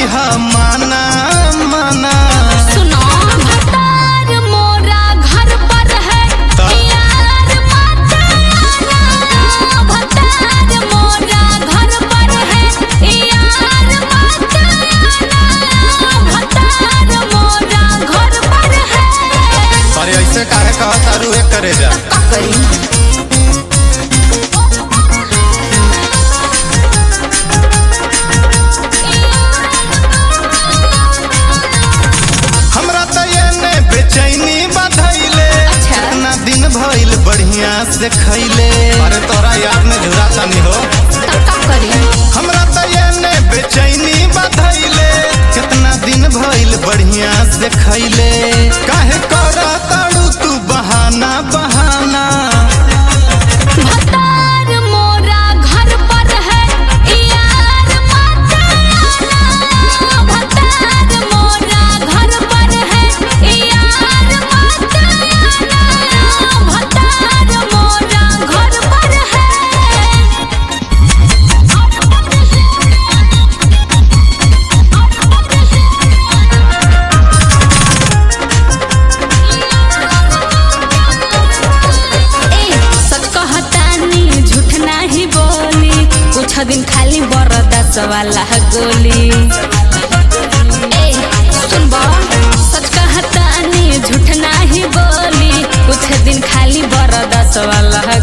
करिहा माना माना सुनो भतार मोरा घर पर है ता- यार मत आना भतार मोरा घर पर है यार मत आना भतार मोरा घर पर है अरे ऐसे काहे कहत तारू एक करे जा का करी हमरा त एने बेचैनी बधैले अच्छा। कितना दिन भइल बढ़िया से खैले अरे तोरा याद में झुरा तनी हो तब का करी हमरा त एने बेचैनी बधैले कितना दिन भइल बढ़िया से खैले काहे करा ताड़ू तू बहाना बहाना भतार मोरा घर पर है यार मत आना भतार मोरा घर पर है यार मत आना भतार मोरा घर पर है ए सच कहतानी झूठ नाही बोली कुछ दिन खाली बरदास वाला गोली ए सुन बा सच कहतानी झूठ नाही बोली कुछ दिन खाली बरदास वाला